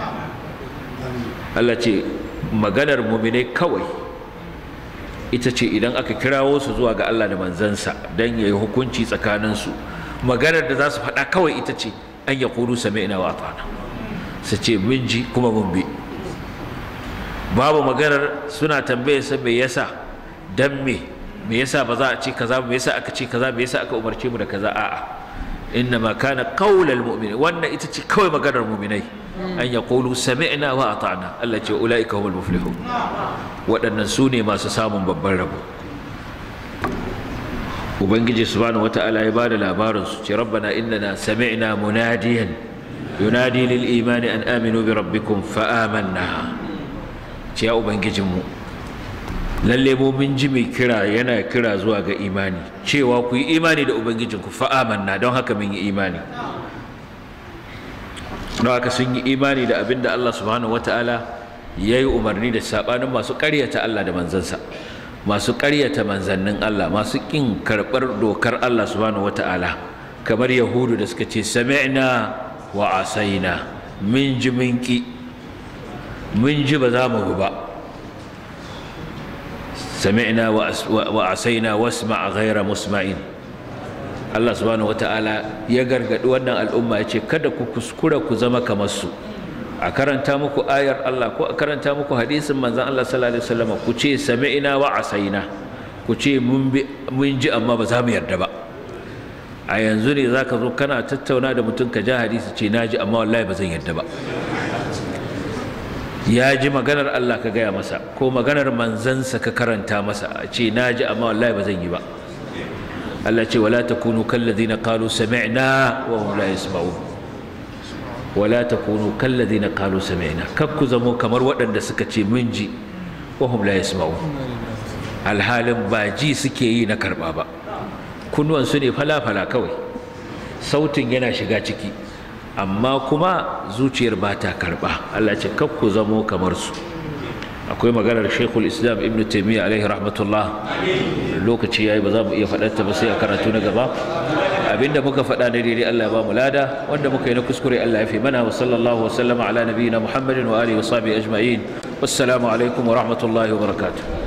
Allah ce maganar mu'minai kawai ita ce idan aka kirawo su zuwa ga Allah da manzansa dan yayi hukunci tsakaninsu maganar da za su faɗa kawai ita ce an yaqulu sami'na wa ata'na su ce mun ji kuma mun bi babu maganar suna tambaye sa me yasa dan me me yasa ba za a ce kaza me yasa aka ce kaza me yasa aka umarce mu da kaza a'a inna ma kana qaulal mu'minin wannan ita ce kawai maganar mu'minai an yaqulu sami'na wa ata'na Allah ce ulaika humul muflihun waɗannan su ne masu samun babban rabo ubangiji subhanahu wata'ala ya bada labarin su ce rabbana innana sami'na munadiyan yunadi lil imani an aminu bi rabbikum fa amanna ce ya ubangijinmu lalle mu mun ji mai kira yana kira zuwa ga imani cewa ku yi imani da ubangijinku fa'amanna don haka mun yi imani don haka sun yi imani da abin da Allah subhanahu wata'ala ya yi umarni da saɓanin masu ƙaryata Allah da manzansa masu ƙaryata manzannin Allah masu ƙin karɓar dokar Allah subhanahu wata'ala kamar yahudu da suka ce sami'na wa asaina min ji min ki mun ji ba za mu bi ba sami'na wa asaina wasma ghayra musma'in Allah subhanahu wata'ala ya gargadi wannan al'umma ya ce kada ku kuskura ku zama kamar su a karanta muku ayar Allah ko a karanta muku hadisin manzon Allah sallallahu alaihi wasallam ku ce sami'na wa asaina ku ce mun ji amma ba za mu yarda ba a yanzu ne zaka zo kana tattauna da mutum ka ja hadisi ce naji amma wallahi ba zan yarda ba ya ji maganar Allah ka gaya masa ko maganar manzansa ka karanta masa a ce naji amma wallahi ba zan yi ba Allah ce wala takunu kallazina qalu sami'na wa hum la yasma'un wala takunu kallazina qalu sami'na kak ku zamo kamar waɗanda suka ce mun ji wa hum la yasma'un alhalin ba ji suke yi na karba ba kunnuwan su ne fala fala kawai sautin yana shiga ciki amma kuma zuciyar ba ta karba Allah ce kak ku zamo kamar su akwai maganar shekul islam ibn taimiyya alaihi rahmatullah lokaci yayi ba za mu iya faɗarta ba sai a karatu na gaba abinda muka faɗa na daidai Allah ya ba mu lada wanda muka yi na kuskure Allah ya fi mana wa sallallahu wa sallama ala nabiyyina muhammadin wa alihi wa sahbihi ajma'in wassalamu alaikum wa rahmatullahi wa barakatuh